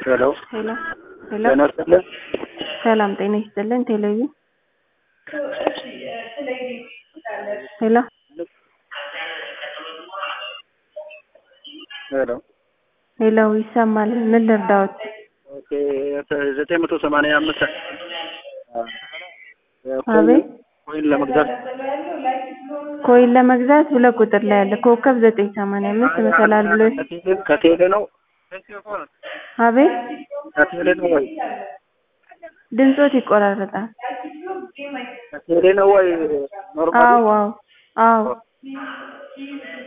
ሄሎ ሄሎ ሄሎ ጤና ይስጥልን። ሰላም ጤና ይስጥልን። ቴሌቪዥን ሄሎ ሄሎ ሄሎ ይሰማል። ምን ልርዳዎት? ኦኬ ዘጠኝ መቶ ሰማንያ አምስት አቤት ኮይን ለመግዛት ኮይን ለመግዛት ሁለት ቁጥር ላይ ያለ ኮከብ ዘጠኝ ሰማንያ አምስት መሰላል ብሎ ከቴሌ- ከቴሌ ነው አቤት ከቴሌ ነው ወይ ድምፆት ይቆራረጣል። ከቴሌ ነው ወይ ኖርማሊ አዎ አዎ አዎ